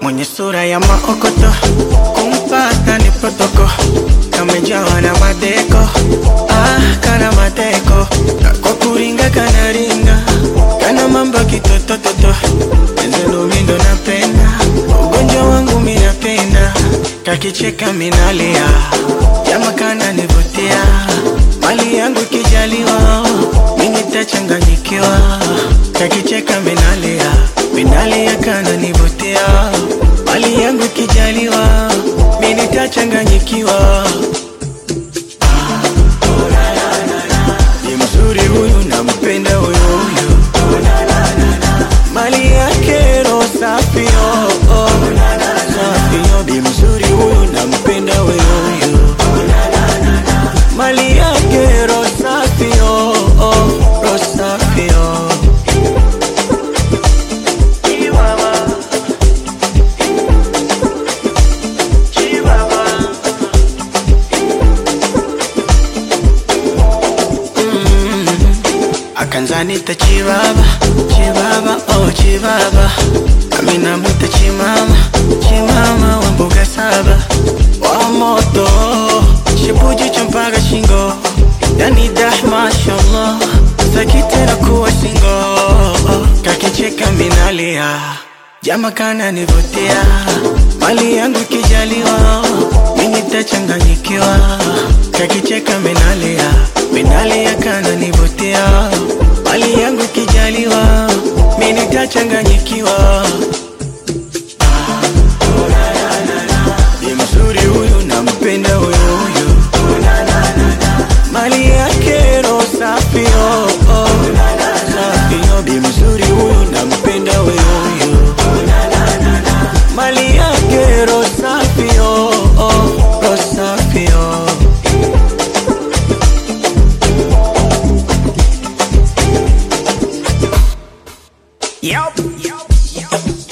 mwenye sura ya maokoto, kumpata ni protoko, kamejawa na madeko, ah, kana mateko, kwa kuringa kana ringa, kana mambo kitotototo, enzelo mindo napenda, ugonjwa wangu minapenda, kakicheka minalia, jama kana nivutia, mali yangu ikijaliwa, mimi tachanganyikiwa, kakicheka minalia, minalia kana nivutia, mali yangu ikijaliwa, mimi tachanganyikiwa. Ni mzuri huyu nampenda huyu huyu, mali yake roho safi oh, oh. Safi oh, bi mzuri huyu nampenda huyu huyu, mali yake roho safi oh, oh. Roho safi oh. Chihuahua. Chihuahua. akanzanita chibaba chibaba oh chibaba amina mwita chimama chimama wa mbuga saba wa moto shibuji mpaka shingo yani dah mashallah sakitera kuwa singo kakicheka minalia jama kana nivutia mali yangu ikijaliwa mimi tachanganyikiwa kakicheka minalia minalia kana nivutia mali yangu ikijaliwa mimi tachanganyikiwa ni mzuri huyu nampenda huyu huyu mali yake roho safi oh, oh. safi oh. bi mzuri huyu nampenda huyu huyu mali yake roho safi oh, oh. roho safi oh. Yup.